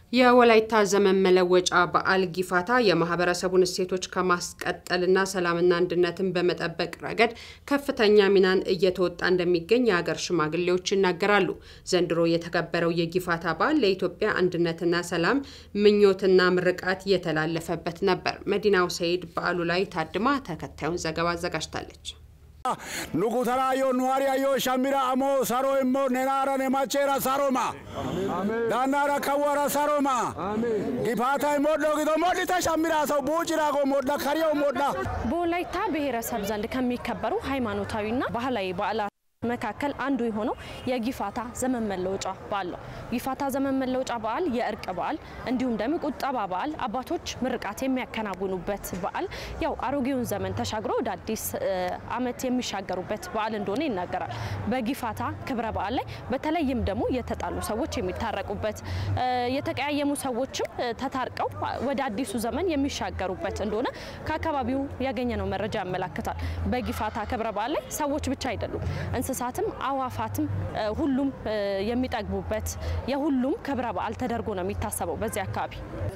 የወላይታ ዘመን መለወጫ በዓል ጊፋታ የማህበረሰቡን እሴቶች ከማስቀጠልና ሰላምና አንድነትን በመጠበቅ ረገድ ከፍተኛ ሚናን እየተወጣ እንደሚገኝ የሀገር ሽማግሌዎች ይናገራሉ። ዘንድሮ የተከበረው የጊፋታ በዓል ለኢትዮጵያ አንድነትና ሰላም ምኞትና ምርቃት የተላለፈበት ነበር። መዲናው ሰይድ በዓሉ ላይ ታድማ ተከታዩን ዘገባ አዘጋጅታለች። ኑጉተራዮ ኑዋሪያዮ ሻሚራ አሞ ሳሮ እሞ ኔናራ ኔማቼራ ሳሮማ ዳናራ ከወራ ሳሮማ ጊፋታ ሞዶ ጊዶ ሞዲተ ሻሚራ ሰው ቡጭራጎ ሞዳ ከሪዮ ሞዳ በወላይታ ብሔረሰብ ዘንድ ከሚከበሩ ሃይማኖታዊና ባህላዊ በዓላት መካከል አንዱ የሆነው የጊፋታ ዘመን መለወጫ በዓል ነው። ጊፋታ ዘመን መለወጫ በዓል የእርቅ በዓል እንዲሁም ደግሞ ቁጠባ በዓል አባቶች ምርቃት የሚያከናውኑበት በዓል ያው አሮጌውን ዘመን ተሻግሮ ወደ አዲስ ዓመት የሚሻገሩበት በዓል እንደሆነ ይናገራል። በጊፋታ ክብረ በዓል ላይ በተለይም ደግሞ የተጣሉ ሰዎች የሚታረቁበት፣ የተቀያየሙ ሰዎችም ተታርቀው ወደ አዲሱ ዘመን የሚሻገሩበት እንደሆነ ከአካባቢው ያገኘነው መረጃ ያመላክታል። በጊፋታ ክብረ በዓል ላይ ሰዎች ብቻ አይደሉም እንስሳትም አዋፋትም ሁሉም የሚጠግቡበት የሁሉም ክብረ በዓል ተደርጎ ነው የሚታሰበው በዚህ አካባቢ።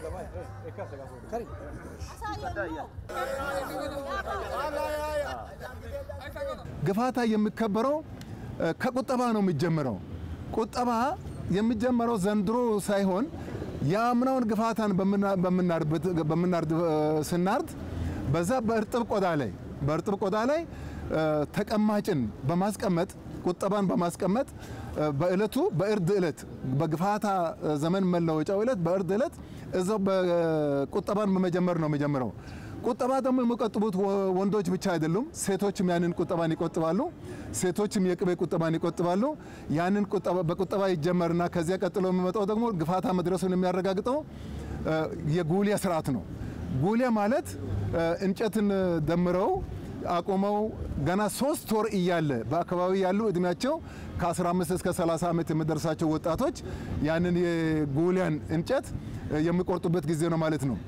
ግፋታ የሚከበረው ከቁጠባ ነው የሚጀምረው። ቁጠባ የሚጀመረው ዘንድሮ ሳይሆን የአምናውን ግፋታን በምናርድ ስናርድ በዛ በእርጥብ ቆዳ ላይ በእርጥብ ቆዳ ላይ ተቀማጭን በማስቀመጥ ቁጠባን በማስቀመጥ በእለቱ በእርድ እለት በግፋታ ዘመን መለወጫው እለት በእርድ እለት እዛው በቁጠባን በመጀመር ነው የሚጀምረው። ቁጠባ ደግሞ የሚቆጥቡት ወንዶች ብቻ አይደሉም፣ ሴቶችም ያንን ቁጠባን ይቆጥባሉ። ሴቶችም የቅቤ ቁጠባን ይቆጥባሉ። ያንን በቁጠባ ይጀመርና ከዚያ ቀጥሎ የሚመጣው ደግሞ ግፋታ መድረሱን የሚያረጋግጠው የጉሊያ ስርዓት ነው። ጉሊያ ማለት እንጨትን ደምረው አቁመው ገና ሶስት ወር እያለ በአካባቢ ያሉ እድሜያቸው ከ15 እስከ 30 ዓመት የሚደርሳቸው ወጣቶች ያንን የጉሊያን እንጨት የሚቆርጡበት ጊዜ ነው ማለት ነው።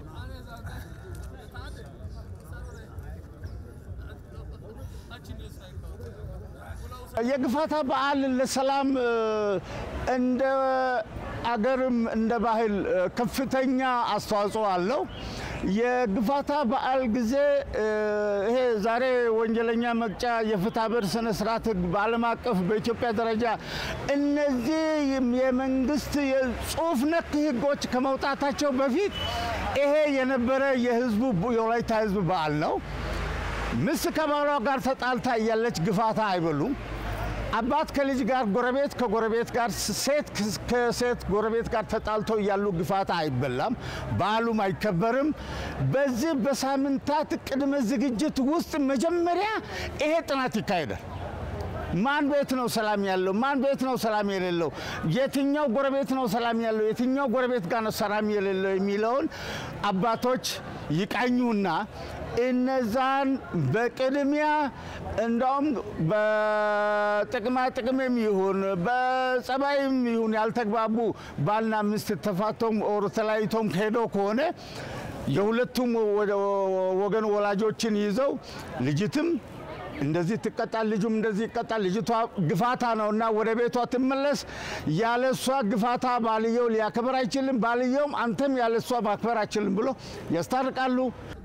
የግፋታ በዓል ለሰላም እንደ አገርም እንደ ባህል ከፍተኛ አስተዋጽኦ አለው። የግፋታ በዓል ጊዜ ይሄ ዛሬ ወንጀለኛ መቅጫ የፍትሐ ብሔር ስነ ስርዓት ህግ በዓለም አቀፍ በኢትዮጵያ ደረጃ እነዚህ የመንግስት የጽሁፍ ነክ ህጎች ከመውጣታቸው በፊት ይሄ የነበረ የህዝቡ የወላይታ ህዝብ በዓል ነው። ሚስት ከባሏ ጋር ተጣልታ እያለች ግፋታ አይበሉም። አባት ከልጅ ጋር፣ ጎረቤት ከጎረቤት ጋር፣ ሴት ከሴት ጎረቤት ጋር ተጣልተው እያሉ ግፋታ አይበላም፣ በዓሉም አይከበርም። በዚህ በሳምንታት ቅድመ ዝግጅት ውስጥ መጀመሪያ ይሄ ጥናት ይካሄዳል። ማን ቤት ነው ሰላም ያለው? ማን ቤት ነው ሰላም የሌለው? የትኛው ጎረቤት ነው ሰላም ያለው? የትኛው ጎረቤት ጋር ነው ሰላም የሌለው የሚለውን አባቶች ይቃኙና እነዛን በቅድሚያ እንዳውም በጥቅማ ጥቅምም ይሁን በጸባይም ይሁን ያልተግባቡ ባልና ሚስት ተፋቶም ኦር ተለያይቶም ሄደው ከሆነ የሁለቱም ወገን ወላጆችን ይዘው ልጅትም እንደዚህ ትቀጣል፣ ልጁም እንደዚህ ይቀጣል። ልጅቷ ግፋታ ነው እና ወደ ቤቷ ትመለስ። ያለ እሷ ግፋታ ባልየው ሊያከብር አይችልም፣ ባልየውም አንተም ያለ እሷ ማክበር አይችልም ብሎ ያስታርቃሉ።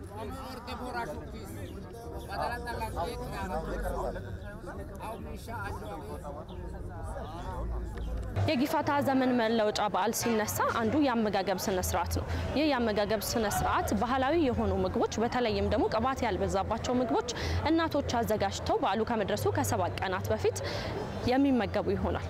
የጊፋታ ዘመን መለወጫ በዓል ሲነሳ አንዱ የአመጋገብ ስነ ስርዓት ነው። ይህ የአመጋገብ ስነ ስርዓት ባህላዊ የሆኑ ምግቦች በተለይም ደግሞ ቅባት ያልበዛባቸው ምግቦች እናቶች አዘጋጅተው በዓሉ ከመድረሱ ከሰባት ቀናት በፊት የሚመገቡ ይሆናል።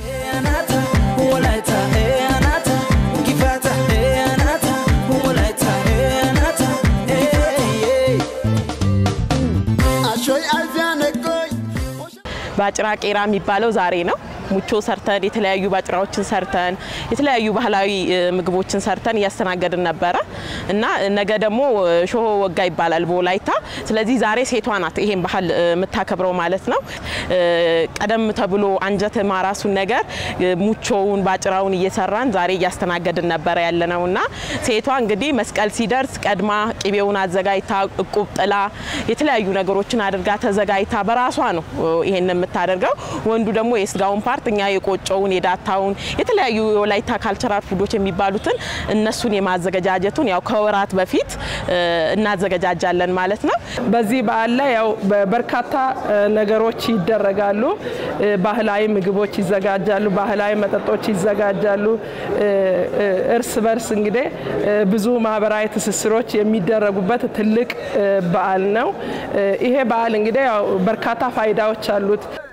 ባጭራ ቄራ የሚባለው ዛሬ ነው። ሙቾ ሰርተን የተለያዩ ባጭራዎችን ሰርተን የተለያዩ ባህላዊ ምግቦችን ሰርተን እያስተናገድን ነበረ እና ነገ ደግሞ ሾሆ ወጋ ይባላል በወላይታ። ስለዚህ ዛሬ ሴቷ ናት ይሄን ባህል የምታከብረው ማለት ነው። ቀደም ተብሎ አንጀት ማራሱን ነገር ሙቾውን ባጭራውን እየሰራን ዛሬ እያስተናገድን ነበረ ያለ ነው እና ሴቷ እንግዲህ መስቀል ሲደርስ ቀድማ ቅቤውን አዘጋጅታ እቁብ ጥላ የተለያዩ ነገሮችን አድርጋ ተዘጋጅታ በራሷ ነው ይሄን የምታደርገው። ወንዱ ደግሞ የስጋውን ፓርት ፓርት እኛ የቆጮውን የዳታውን የተለያዩ የወላይታ ካልቸራል ፉዶች የሚባሉትን እነሱን የማዘገጃጀቱን ያው ከወራት በፊት እናዘገጃጃለን ማለት ነው። በዚህ በዓል ላይ ያው በርካታ ነገሮች ይደረጋሉ። ባህላዊ ምግቦች ይዘጋጃሉ፣ ባህላዊ መጠጦች ይዘጋጃሉ። እርስ በርስ እንግዲህ ብዙ ማህበራዊ ትስስሮች የሚደረጉበት ትልቅ በዓል ነው። ይሄ በዓል እንግዲህ ያው በርካታ ፋይዳዎች አሉት።